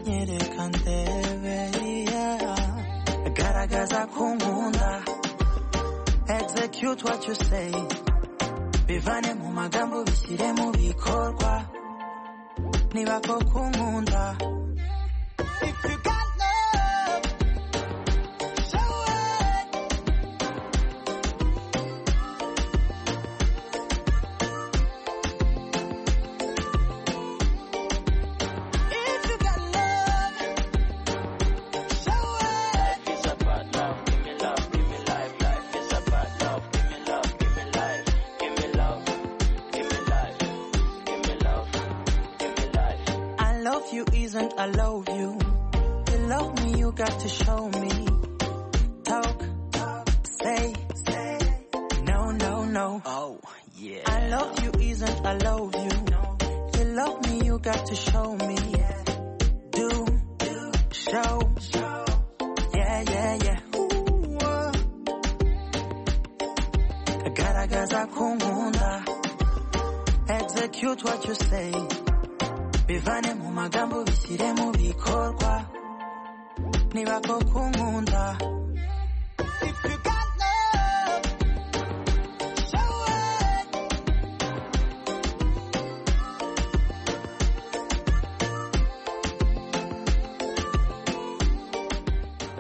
yeah, they can debe, yeah. Garagaza kumunda. Execute what you say. Bivane mu magambo bishyire mu bikorwa. Niba koko unkunda. If you got love, show it. If you got love, show it. Life is about love. Give me love. Give me life. Life is about love. Give me love. Give me life. Give me love. Give me life. Give me love. Give me life. I love you isn't I love you. You love me, you got to show me. Talk, say, say. No, no, no. Oh, yeah. I love you isn't I love you. You love me, you got to show me. Do, show. Yeah, yeah, yeah. Ooh, uh. Garagaza kumunda. Execute what you say. bivane mu magambo bishyire mu bikorwa niba koko unkunda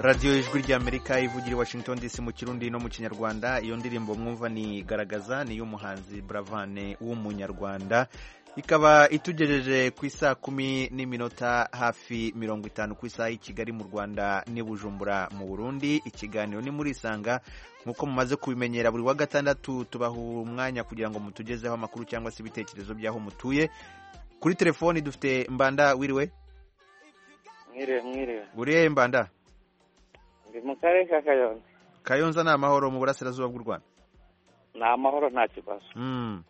radiyo ijwi ry'amerika ivugira i washington dc mu kirundi no mu kinyarwanda iyo ndirimbo mwumva ni garagaza ni iy'umuhanzi buravane w'umunyarwanda ikaba itugejeje ku isaha kumi n'iminota hafi mirongo itanu ku isaha i kigali mu rwanda n'i bujumbura mu burundi ikiganiro ni muri isanga nk'uko mumaze kubimenyera buri wa gatandatu tubaha umwanya kugira ngo mutugezeho amakuru cyangwa se ibitekerezo by'aho mutuye kuri telefoni dufite mbanda wiriwe mwiriwe mwiriwe buriya mbanda ndi mu karere ka kayonza kayonza ni amahoro mu burasirazuba bw'u rwanda ni amahoro nta kibazo Mm.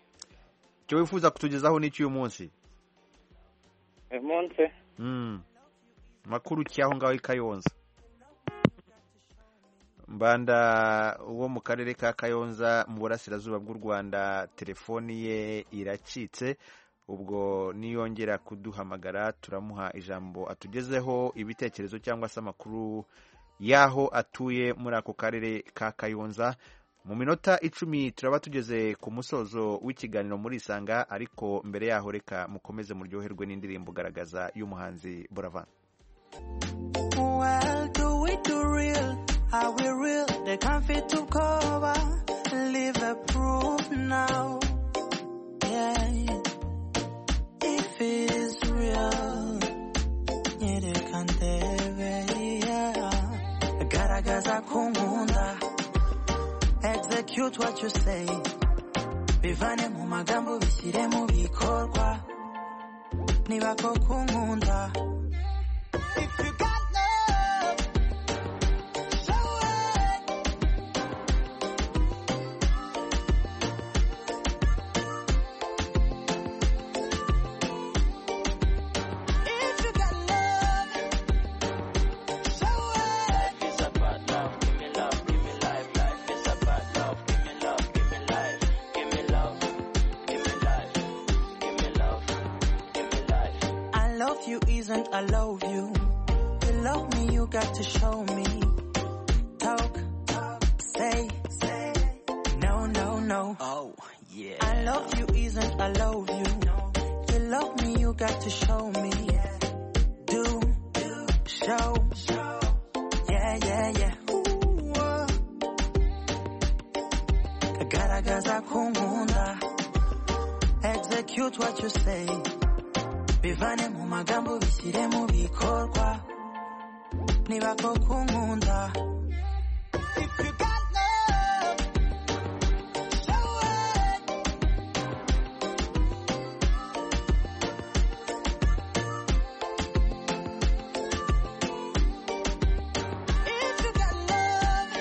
icyo wifuza kutugezaho ni cy'uyu munsi uyu munsi Mm. makuru ki aho ngaho i kayonza mbanda wo mu karere ka kayonza mu burasirazuba bw'u rwanda telefoni ye iracitse ubwo niyongera kuduhamagara turamuha ijambo atugezeho ibitekerezo cyangwa se amakuru y'aho atuye muri ako karere ka kayonza mu minota icumi turaba tugeze ku musozo w'ikiganiro muri isanga ariko mbere yaho reka mukomeze muryoherwe n'indirimbo garagaza y'umuhanzi buravan Well, do it do real? Are we real? They can't fit to cover. Leave a proof now. Yeah. If it's real, yeah, they can tell. Yeah. Garagaza kumunda. Execute what you say. Bivane mu magambo bishyire mu bikorwa. Niba koko unkunda. If you got love, show it. If you got love, show it. Life is about love, give me love, give me life. Life is about love, give me love, give me life. Give me love, give me life. Give me love, give me life. I love you isn't I love you. You love me, you got to show me. Talk, say, say. No, no, no. Oh, yeah. I love you isn't I love you. You love me, you got to show me. Do, show, show. Yeah, yeah, yeah. Ooh, uh. Garagaza kumunda. Execute what you say. bivane mu magambo bishyire mu bikorwa niba koko unkunda If you got love,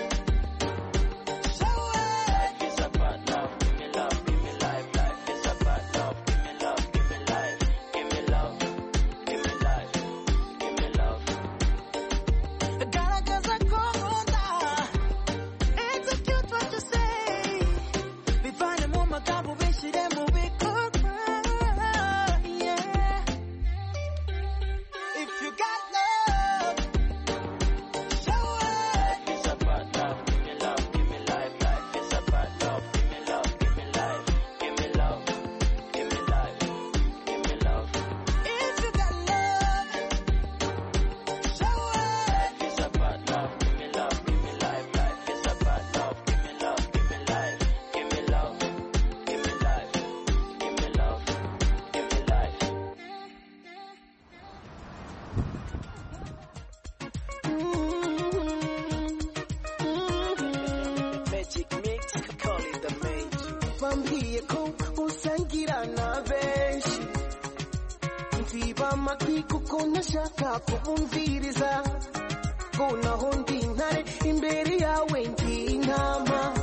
show it. Life is about love, give me love, give me life. Life is about love, give me love, give me life. Give me love, give me life. Give me love, Garagaza kumunda. Execute what you say. Bivane mu magambo bishyire mu bikorwa. Yeah. If you got love, show it. life is about love, give me love, give me life. Life is about love, give me love, give me life. Give me love, give me life. Give me love, If you got love, show it. life is about love, give me love, give me life. Life is about love, give me love, give me life. Give me love, give me life. Give me love, give me life. Magic mix, call it the mage. bambwiye ko usangira na benshi nziba amatwi kuko ntashaka kubumviriza ngo naho ndi intare imbere yawe ndi intama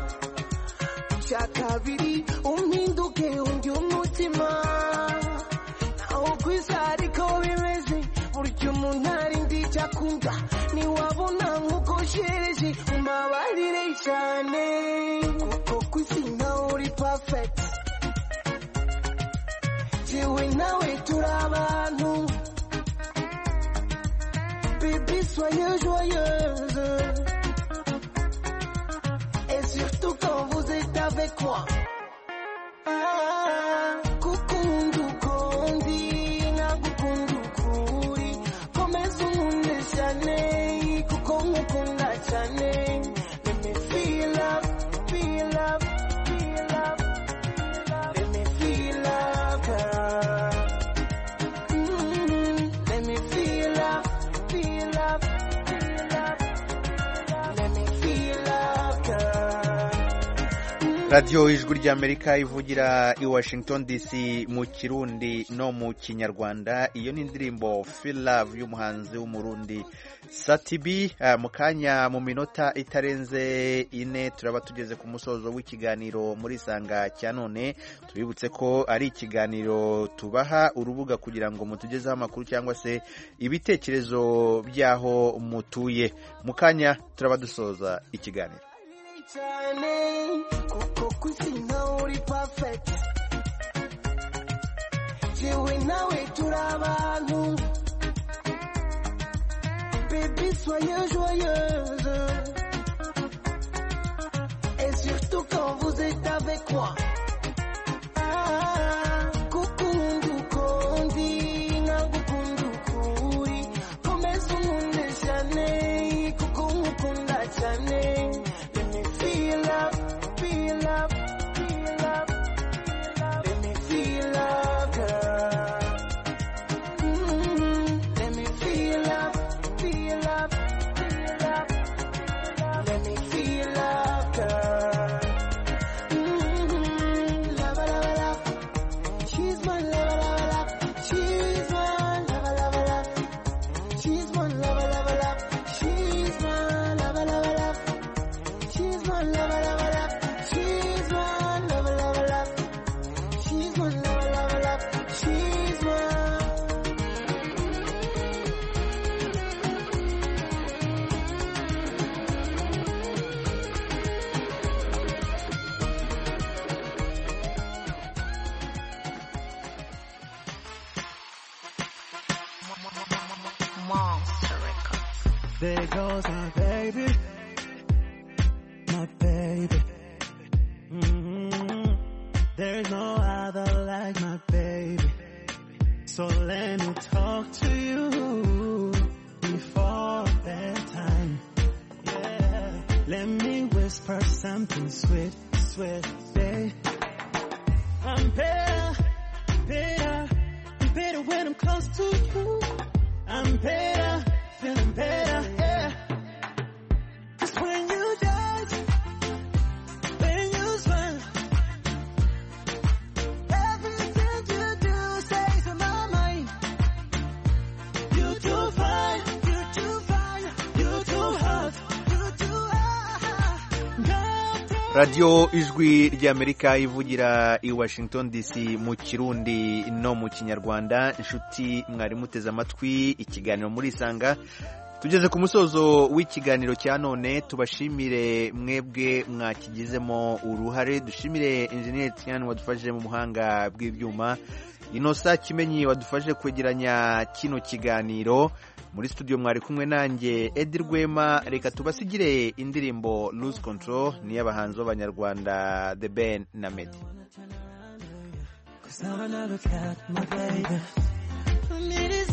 bya kabiri umpinduke undi umutima ntawo kwiza ariko bimeze burya umuntu ari ndi icyo akunda ntiwabona nk'uko sheje mbabarire cyane kuko ku isi nawe uri pafekiti jewe nawe turi abantu bébé soyez joyeuse et surtout quand vous êtes avec moi gukunda uko ndi nagukunda ukuri komeza unkunde cyane kuko nkukunda cyane Let me feel up, feel up, feel up, let me feel up, girl. Mm, let me feel up, feel up, feel up, let me feel up, girl. Mm, radiyo ijwi ry'amerika ivugira i washington dc mu kirundi no mu kinyarwanda iyo ni indirimbo love y'umuhanzi w'umurundi satibi mu kanya mu minota itarenze ine turaba tugeze ku musozo w'ikiganiro muri isanga cya none tubibutse ko ari ikiganiro tubaha urubuga kugira ngo mutugezeho amakuru cyangwa se ibitekerezo by'aho mutuye mu kanya turaba dusoza ikiganiro cyane kuko ku isi nkawe uri pafeti yewe nawe turi abantu bebi soye joyeuse et surtout quand vous êtes avec moi Ah, gukunda uko ndi nkagukunda uko uri komeza unkunde cyane kuko nkukunda cyane Let me feel up, feel up, feel up. Let me feel up, girl. Mm, Let me feel up, feel up, feel up. Let me feel up, girl. Mm, Lava, lava, lava. She's my lava, lava, lava. She's my lava, lava, lava. She's my lava, lava, lava. She's my lava, lava, lava. She's my lover, lover, lover. She's my lover, lover, lover. She's my lover, lover, lover. She's my. There goes my baby, my baby. Mhm. There's no other like my baby. So let me talk to you before bedtime. Yeah. Let me whisper something sweet, sweet, babe. I'm better, better, better when I'm close to you. I'm better, feeling better, yeah. 'Cause when you dance, when you smile, everything you do stays in my mind. You too fine, you too fine, you too hot, you too hot. God radiyo ijwi ry'amerika ivugira i washington dc mu kirundi no mu kinyarwanda inshuti mwari muteze amatwi ikiganiro muri isanga tugeze ku musozo w'ikiganiro cya none tubashimire mwebwe mwakigizemo uruhare dushimire injeniyeri tiyani wadufashije mu buhanga bw'ibyuma inosa kimenyi wadufashije kwegeranya kino kiganiro muri studio mwari kumwe nanjye edi rwema reka tubasigire indirimbo lose control n'iy'abahanzi b'abanyarwanda the ben na medi Cause now I look at my baby. I mean, it's